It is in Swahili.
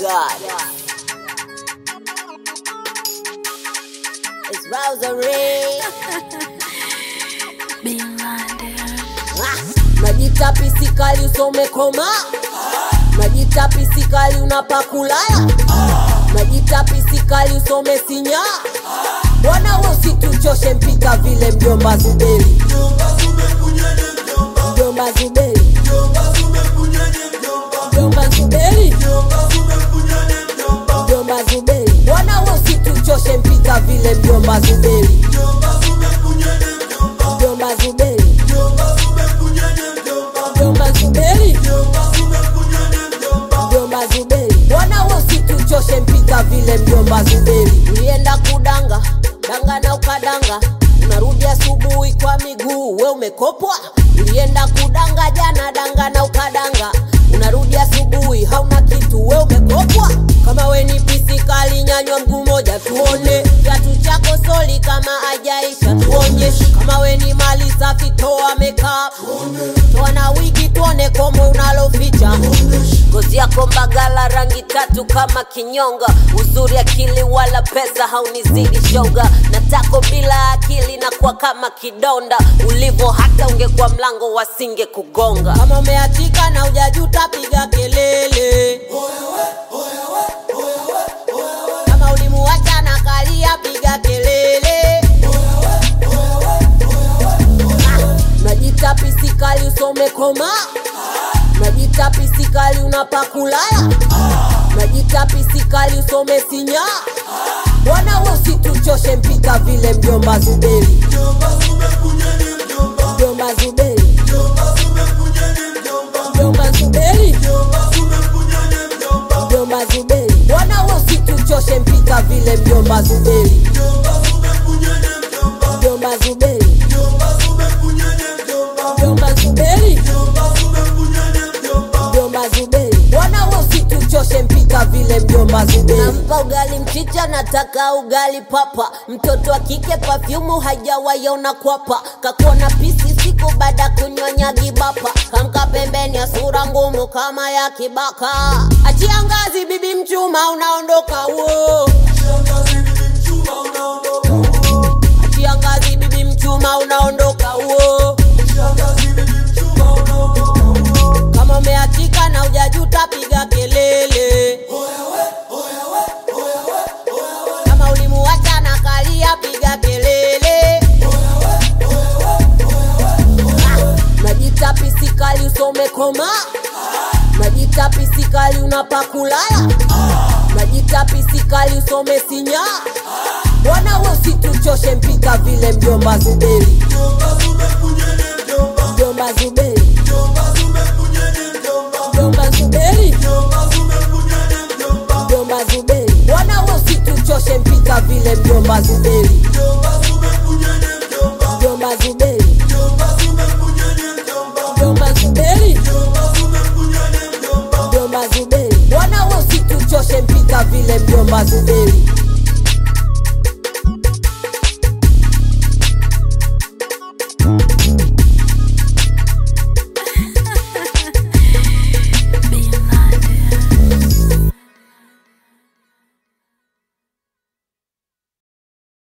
God. It's Rosary. Ah, Najita pisikali usome koma Najita pisikali unapakulaya Najita pisikali usome sinya Bwana usituchoshe mpika vile mjomba Zuberi Mjomba Zuberi Mjomba Zuberi Mjomba Zuberi Bwana usituchoshe mpika vile mjomba Zuberi Mjomba Zuberi Mjomba Zuberi Mjomba Zuberi Bwana usituchoshe mpika vile mjomba Zuberi Ulienda kudanga danga na ukadanga unarudi asubuhi kwa miguu we umekopwa ulienda kudanga jana danga na ukadanga unarudi asubuhi hauna kitu we umekopwa kama we ni pisikali nyanywa mguu moja tuone kiatu chako soli kama ajaisha tuonyeshe kama we ni mali safi toa makeup toa na wigi tuone komo unaloficha ngozi yako mbagala rangi tatu kama kinyonga uzuri akili wala pesa haunizidi shoga na tako bila akili na kwa kama kidonda ulivo hata ungekuwa mlango wasinge kugonga kama umeachika na ujajuta piga kelele kama ulimuacha na kalia piga kelele Ah, najita pisikali usome koma najita pisikali unapakulaya najita pisikali usome sinya bwana usituchoshe mpika vile mjomba zuberi mjomba zuberi mjomba zuberi mjomba zuberi bwana usituchoshe mpika vile mjomba zuberi mjomba zuberi mjomba zuberi mjomba zuberi bwana usituchoshe mpika vile mjomba zuberi nampa ugali mchicha nataka ugali papa mtoto wa kike pafyumu hajawaiona kwapa kakuona pisi siku baada kunyonya gibapa kamka pembeni ya sura ngumu kama ya kibaka achia ngazi bibi mchuma unaondoka wo achia ngazi bibi mchuma unaondoka wo kama umeachika na ujajuta piga kelele kama ulimuacha na kalia piga kelele Ah, najita pisikali usome koma najita pisikali unapakulaya najita pisikali usome sinya bwana usituchoshe mpika vile mjomba zuberi mjomba zuberi mjomba zuberi mjomba zuberi bwana usituchoshe mpika vile mjomba zuberi mjomba zuberi mjomba zuberi mjomba zuberi bwana usituchoshe mpika vile mjomba zuberi